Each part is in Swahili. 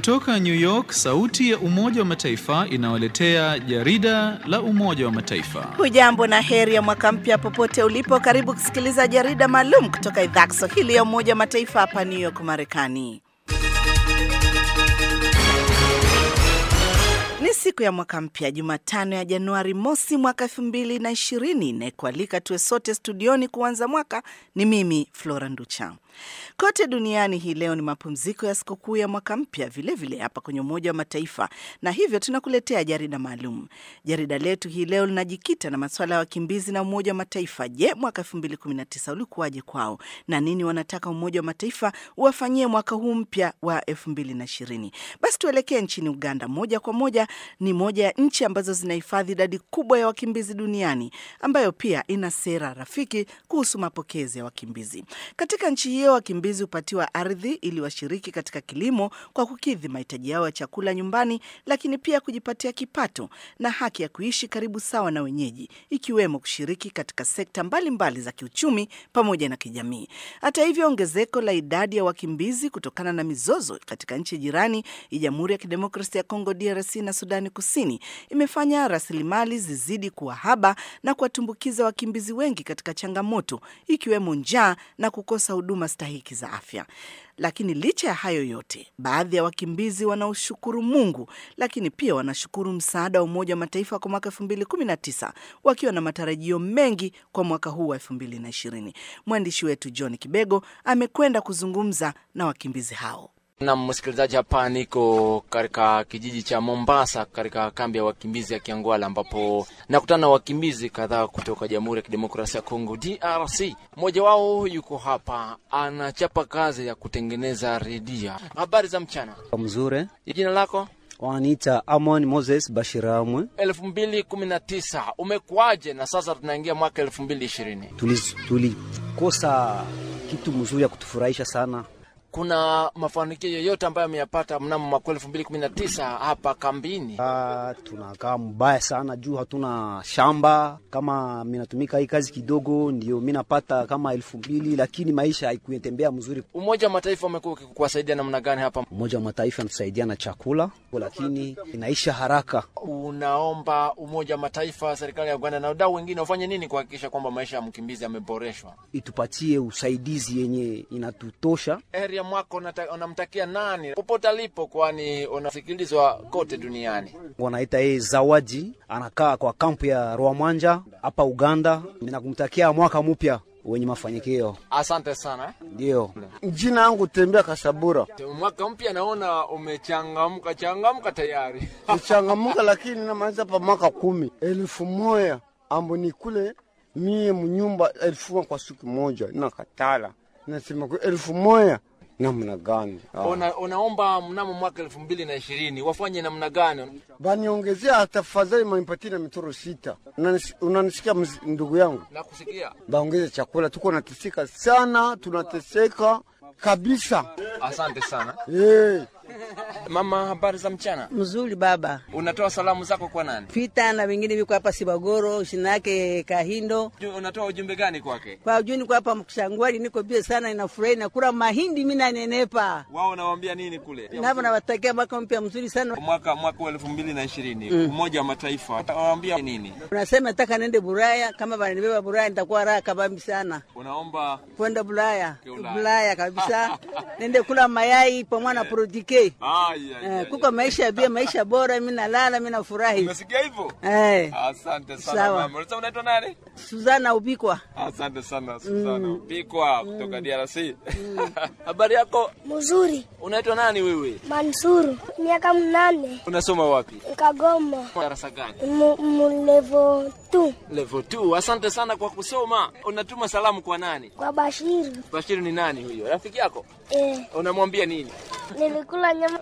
Kutoka New York, sauti ya Umoja wa Mataifa inawaletea jarida la Umoja wa Mataifa. Hujambo na heri ya mwaka mpya popote ulipo. Karibu kusikiliza jarida maalum kutoka idhaa ya Kiswahili ya Umoja wa Mataifa hapa New York, Marekani. Ni siku ya mwaka mpya, Jumatano ya Januari mosi mwaka elfu mbili na ishirini. Inayekualika tuwe sote studioni kuanza mwaka ni mimi Flora Nducha. Kote duniani hii leo ni mapumziko ya sikukuu ya mwaka mpya, vilevile hapa kwenye Umoja wa Mataifa, na hivyo tunakuletea jarida maalum. Jarida letu hii leo linajikita na masuala ya wakimbizi na Umoja wa Mataifa. Je, mwaka 2019 ulikuwaje kwao na nini wanataka Umoja wa Mataifa uwafanyie mwaka huu mpya wa 2020? Basi tuelekee nchini Uganda moja kwa moja. Ni moja ya nchi ambazo zinahifadhi idadi kubwa ya wakimbizi duniani, ambayo pia ina sera rafiki kuhusu mapokezi ya wakimbizi. Katika nchi hiyo wakimbizi hupatiwa ardhi ili washiriki katika kilimo kwa kukidhi mahitaji yao ya chakula nyumbani, lakini pia kujipatia kipato na haki ya kuishi karibu sawa na wenyeji, ikiwemo kushiriki katika sekta mbalimbali mbali za kiuchumi pamoja na kijamii. Hata hivyo, ongezeko la idadi ya wakimbizi kutokana na mizozo katika nchi jirani ya Jamhuri ya Kidemokrasia ya Kongo DRC na Sudani Kusini imefanya rasilimali zizidi kuwa haba na kuwatumbukiza wakimbizi wengi katika changamoto ikiwemo njaa na kukosa huduma stahiki za afya. Lakini licha ya hayo yote, baadhi ya wakimbizi wanaoshukuru Mungu, lakini pia wanashukuru msaada wa Umoja wa Mataifa kwa mwaka 2019 wakiwa na matarajio mengi kwa mwaka huu wa 2020. Mwandishi wetu John Kibego amekwenda kuzungumza na wakimbizi hao. Na msikilizaji, hapa niko katika kijiji cha Mombasa katika kambi ya wakimbizi ya Kiangwala, ambapo nakutana na wakimbizi kadhaa kutoka Jamhuri ya Kidemokrasia ya Kongo DRC. Mmoja wao yuko hapa anachapa kazi ya kutengeneza redia. Habari za mchana. Mzuri. Jina lako? Wananiita Amon Moses Bashiramwe. elfu mbili kumi na tisa umekuwaje? Na sasa tunaingia mwaka elfu mbili ishirini Tulikosa kitu mzuri ya kutufurahisha sana kuna mafanikio yoyote ambayo ameyapata mnamo mwaka elfu mbili kumi na tisa hapa kambini? Ah, tunakaa mbaya sana juu hatuna shamba. Kama minatumika hii kazi kidogo, ndio minapata kama elfu mbili, lakini maisha haikutembea mzuri. Umoja wa Mataifa umekuwa ukikuwasaidia namna gani hapa? Umoja wa Mataifa anatusaidia na chakula, lakini inaisha haraka. Unaomba Umoja wa Mataifa, serikali ya Uganda na wadau wengine wafanye nini kuhakikisha kwamba maisha ya mkimbizi yameboreshwa? Itupatie usaidizi yenye inatutosha heri ya mwaka unamtakia nani popote alipo, kwani unasikilizwa kote duniani. Wanaita yeye Zawadi, anakaa kwa kampu ya Rwamwanja hapa Uganda. Ninakumtakia mwaka mpya wenye mafanikio. Asante sana. Ndio jina yangu Tembea Kasabura. Mwaka mpya naona umechangamka changamka tayari kuchangamuka, lakini namaliza pa mwaka kumi elfu moya ambo ni kule mie mnyumba elfu kwa siku moja nakatala nasema kwa elfu moja namna gani? Una, unaomba mnamo mwaka elfu mbili na ishirini wafanye namna gani? Baniongezea tafadhali, manipatie na mitoro sita. Unanisikia ndugu yangu? Nakusikia. Baongeze chakula, tuko nateseka sana, tunateseka kabisa. Asante sana. Hey. Mama, habari za mchana? Mzuri baba. Unatoa salamu zako kwa nani? Pita na wengine viko hapa Sibagoro, shina yake Kahindo. Unatoa ujumbe gani kwake? Kwa ujuni kwa hapa Mshangwali, niko bie sana, inafurahi na kula mahindi, mimi nanenepa. Wao nawaambia nini kule? Napo nawatakia mwaka mpya mzuri sana. Mwaka mwaka wa elfu mbili na ishirini mm. Umoja wa Mataifa utawaambia nini? Unasema nataka nende Buraya, kama wananibeba Buraya nitakuwa raha kabambi sana. Unaomba kwenda Bulaya, Bulaya kabisa nende kula mayai pamoja na produke Ah, yeah, yeah, Eh, kuko maisha bia maisha bora, mimi nalala, mimi nafurahi. Umesikia hivyo? Eh, Asante sana Sawa. mama. Unasema unaitwa nani? Suzana Ubikwa. Asante sana Susana. Pikwa kutoka DRC. Habari yako? Mzuri. Unaitwa nani wewe? Mansuru, miaka mnane, Unasoma wapi? Kagoma, Darasa gani? mu- mu level 2 Level 2. Asante sana kwa kusoma. Unatuma salamu kwa nani? kwa Bashiri. Bashiri ni nani huyo? Rafiki yako? Eh, Unamwambia nini? nilikula nyama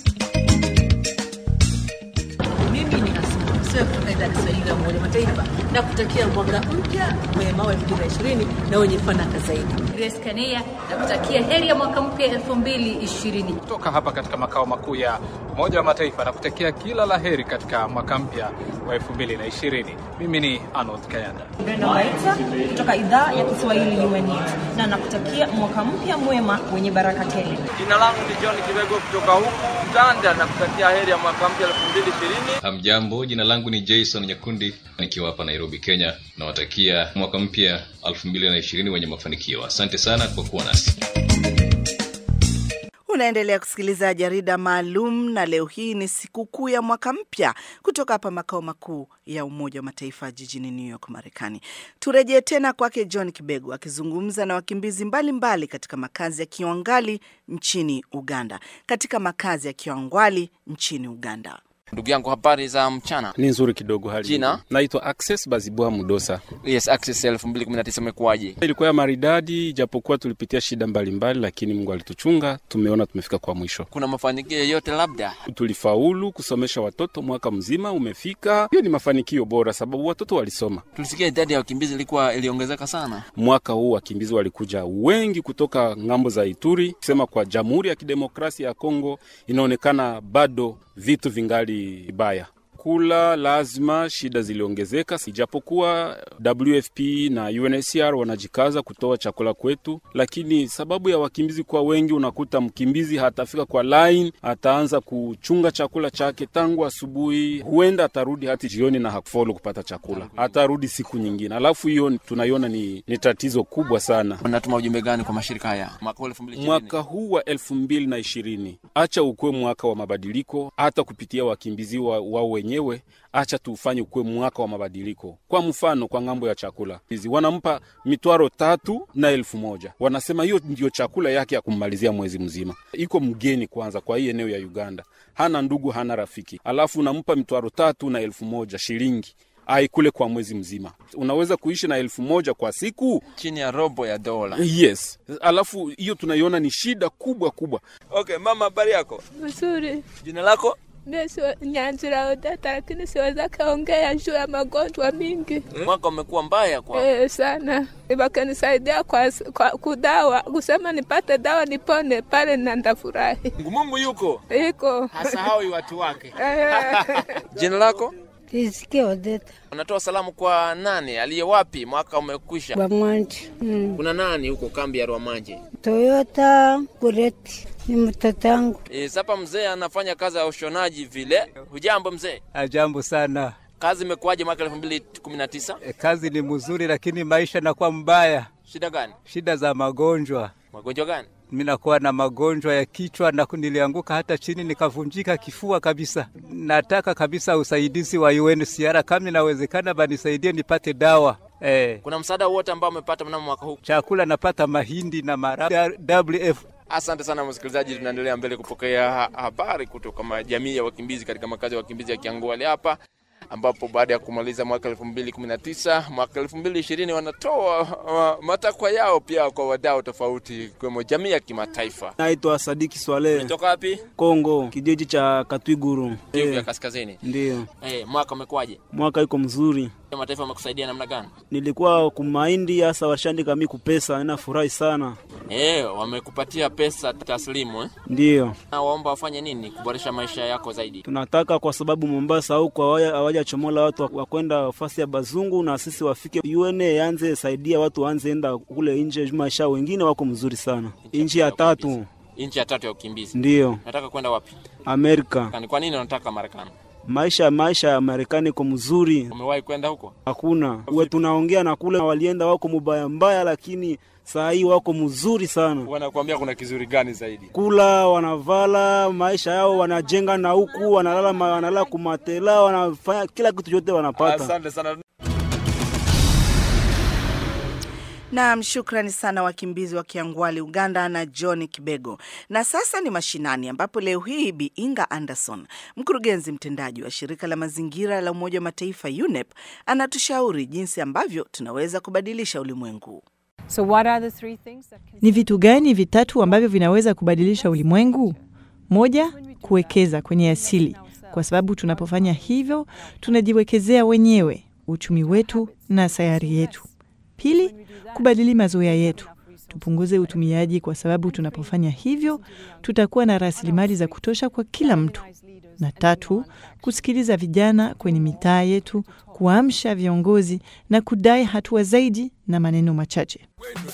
Mimi ni Asma Mseo kutoka idara ya Kiswahili ya Umoja wa Mataifa na kutakia mwaka mpya mwema wa 2020 na wenye fanaka zaidi. Grace Kania na kutakia heri ya mwaka mpya 2020. Kutoka hapa katika makao makuu ya Umoja wa Mataifa na kutakia kila la heri katika mwaka mpya wa 2020. Mimi ni Arnold Kayanda. Brenda Waita kutoka idhaa ya Kiswahili UN News na nakutakia mwaka mpya mwema wenye baraka tele. Jina langu ni John Kibego kutoka huku Uganda na kutakia heri ya mwaka mpya 2020. Hamjambo, jina langu ni Jason Nyakundi nikiwa hapa Nairobi, Kenya. Nawatakia mwaka mpya 2020 wenye mafanikio. Asante sana kwa kuwa nasi. Unaendelea kusikiliza jarida maalum, na leo hii ni sikukuu ya mwaka mpya kutoka hapa makao makuu ya Umoja wa Mataifa jijini New York, Marekani. Turejee tena kwake John Kibego akizungumza na wakimbizi mbalimbali mbali katika makazi ya Kiwangali nchini Uganda. Katika makazi ya Kiwangwali nchini Uganda. Ndugu yangu, habari za mchana? Ni nzuri kidogo. Hali Jina? naitwa Access Bazibwa Mudosa. Yes, Access 2019 imekuwaje? Ilikuwa ya maridadi, ijapokuwa tulipitia shida mbalimbali mbali, lakini Mungu alituchunga, tumeona tumefika kwa mwisho. Kuna mafanikio yoyote labda? Tulifaulu kusomesha watoto, mwaka mzima umefika. Hiyo ni mafanikio bora, sababu watoto walisoma. Tulisikia idadi ya wakimbizi ilikuwa iliongezeka sana. Mwaka huu wakimbizi walikuja wengi kutoka ng'ambo za Ituri, kusema kwa Jamhuri ya Kidemokrasia ya Kongo inaonekana bado vitu vingali vibaya kula lazima, shida ziliongezeka, ijapokuwa WFP na UNHCR wanajikaza kutoa chakula kwetu, lakini sababu ya wakimbizi kuwa wengi, unakuta mkimbizi hatafika kwa line, ataanza kuchunga chakula chake tangu asubuhi, huenda atarudi hati jioni na hakufaulu kupata chakula, atarudi siku nyingine. Alafu hiyo tunaiona ni, ni tatizo kubwa sana. Unatuma ujumbe gani kwa mashirika haya mwaka huu 2020? Mwaka huu wa elfu mbili na ishirini acha ukuwe mwaka wa mabadiliko, hata kupitia wakimbizi wao wa wenyewe acha tufanye ukuwe mwaka wa mabadiliko. Kwa mfano, kwa ng'ambo ya chakula hizi wanampa mitwaro tatu na elfu moja wanasema hiyo ndio chakula yake ya kummalizia mwezi mzima. Iko mgeni kwanza kwa hii eneo ya Uganda, hana ndugu, hana rafiki, alafu unampa mitwaro tatu na elfu moja shilingi aikule kwa mwezi mzima. Unaweza kuishi na elfu moja kwa siku, chini ya robo ya dola. Yes, alafu hiyo tunaiona ni shida kubwa kubwa. Okay, mama, habari yako? Nzuri. Jina lako? Mimi Nyanzira Odeta, lakini siweza kaongea juu ya magonjwa mingi. Mwaka umekuwa mbaya kwa Eh, sana. Wakanisaidia kwa, kwa kudawa kusema nipate dawa nipone pale, na ndafurahi. Mungu yuko iko hasahau watu wake. Jina lako? Riziki Odeta. Unatoa salamu kwa nani? Aliye wapi? Mwaka umekwisha. Bamwanje. Mm. Kuna nani huko kambi ya Rwamanje? Toyota Kureti ni mtoto wangu. E, sapa mzee anafanya kazi ya ushonaji vile. Hujambo mzee? Ajambo sana. Kazi imekuwaje mwaka 2019? E, kazi ni mzuri, lakini maisha nakuwa mbaya. Shida gani? Shida za magonjwa. Magonjwa gani? Mimi nakuwa na magonjwa ya kichwa na nilianguka hata chini nikavunjika kifua kabisa. Nataka kabisa usaidizi wa UNHCR kama inawezekana, banisaidie nipate dawa. Eh. Kuna msaada wote ambao umepata mnamo mwaka huu? Chakula napata mahindi na maharagwe WF. Asante sana msikilizaji, tunaendelea mbele kupokea ha habari kutoka jamii ya wakimbizi katika makazi ya wakimbizi ya Kiangwale hapa ambapo baada ya kumaliza mwaka 2019 mwaka 2020 wanatoa uh, matakwa yao pia kwa wadau tofauti ikiwemo jamii ya kimataifa. Naitwa Sadiki Swale. Kutoka wapi? Kongo, kijiji cha Katwiguru, Kivu ya Kaskazini. Ndio. Eh, mwaka umekuwaje? Mwaka iko mzuri. Mataifa wamekusaidia namna gani? Nilikuwa kumaindi hasa washandika mi kupesa, ninafurahi sana. Eh, wamekupatia pesa taslimu eh? Ndio. Na waomba wafanye nini kuboresha maisha yako zaidi? Tunataka kwa sababu Mombasa huko hawajachomola watu wa kwenda nafasi ya bazungu, na sisi wafike UN yanze saidia watu waanze enda kule nje, maisha wengine wako mzuri sana. Nchi ya tatu nchi ya tatu ya ukimbizi. Ndio. Nataka kwenda wapi? Amerika. Kwa nini unataka Marekani? Maisha maisha ya Marekani iko mzuri. Umewahi kwenda huko? Hakuna. Uwe tunaongea na kule walienda wako mubaya mbaya, lakini saa hii wako mzuri sana. Wanakuambia kuna kizuri gani zaidi? Kula, wanavala, maisha yao wanajenga, na huku wanalala, wanalala kumatela, wanafanya kila kitu chote wanapata. Asante sana. Naam, shukrani sana wakimbizi wa Kiangwali, Uganda na John Kibego. Na sasa ni mashinani, ambapo leo hii Bi Inga Anderson, mkurugenzi mtendaji wa shirika la mazingira la Umoja wa Mataifa UNEP, anatushauri jinsi ambavyo tunaweza kubadilisha ulimwengu. So what are the three things that can... Ni vitu gani vitatu ambavyo vinaweza kubadilisha ulimwengu? Moja, kuwekeza kwenye asili, kwa sababu tunapofanya hivyo tunajiwekezea wenyewe uchumi wetu na sayari yetu. Pili, kubadili mazoea yetu. Tupunguze utumiaji, kwa sababu tunapofanya hivyo tutakuwa na rasilimali za kutosha kwa kila mtu. Na tatu, kusikiliza vijana kwenye mitaa yetu, kuamsha viongozi na kudai hatua zaidi na maneno machache.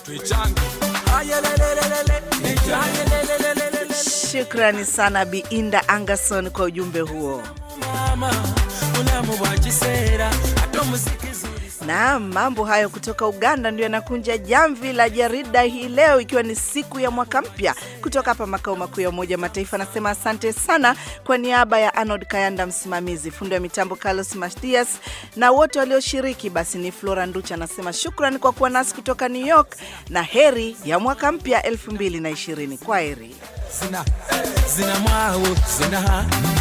Shukrani sana Biinda Anderson kwa ujumbe huo. Na mambo hayo kutoka Uganda ndio yanakunja jamvi la jarida hii leo, ikiwa ni siku ya mwaka mpya. Kutoka hapa makao makuu ya Umoja wa Mataifa nasema asante sana kwa niaba ya Arnold Kayanda, msimamizi, fundi wa mitambo Carlos Matias na wote walioshiriki. Basi ni Flora Nducha anasema shukrani kwa kuwa nasi kutoka New York na heri ya mwaka mpya 2020. Kwa heri. zina zina mwawo zina